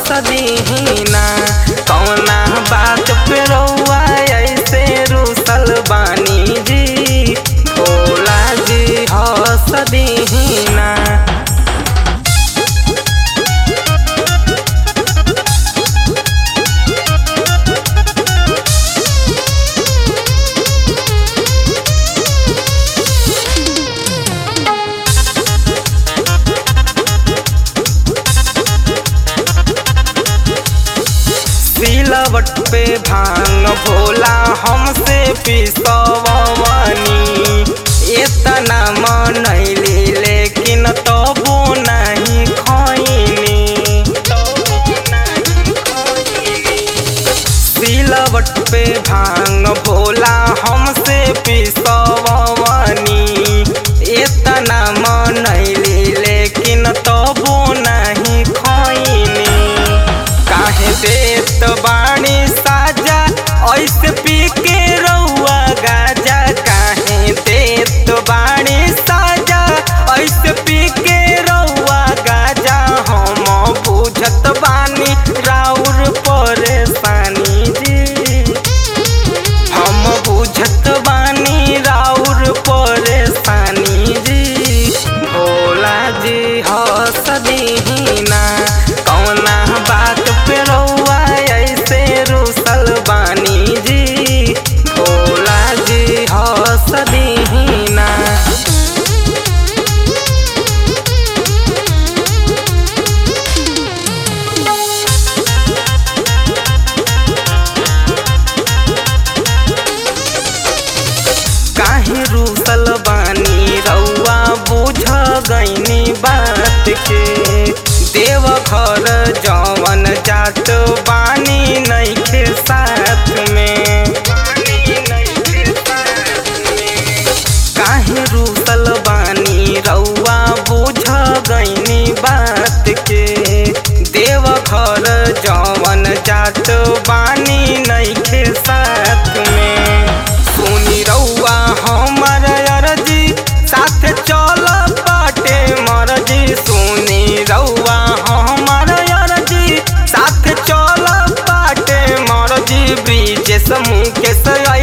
सदीना कौना बात पे रउआ ऐसे रुसल बानी जी भोला जी ह सदीना सिलवट पे भांग भोला हमसे पिसवनी इतना मनैली लेकिन तबो नहीं खैनी सिलवट पे भांग भोला हमसे पिसवनी इतना मनैली लेकिन तबो नहीं खैनी काहे देत बाणी साजा ऐसे पी के रउआ गाजा काहे देत बाणी साजा ऐसे पी के रउआ गाजा हम बुझत बानी राउर परेशानी जी हम बुझत बानी राउर परेशानी जी भोला जी हसदीना कौना बात पे रउआ ऐसे रुसल बानी जी भोला जी हसदीना काहे रूसल बानी रउआ बुझ गईनी बात के देव घर जवन जात बानी नइखे साथ में काहे रूसल बानी रउआ बुझ गईनी बात के देव घर जवन जात बानी नइखे साथ में सुनी रउआ हमर अरजी साथ चल बाटे मरजी सुनी रउआ हमर अरजी साथ चल बाटे मरजी ब्रिजेश मुकेश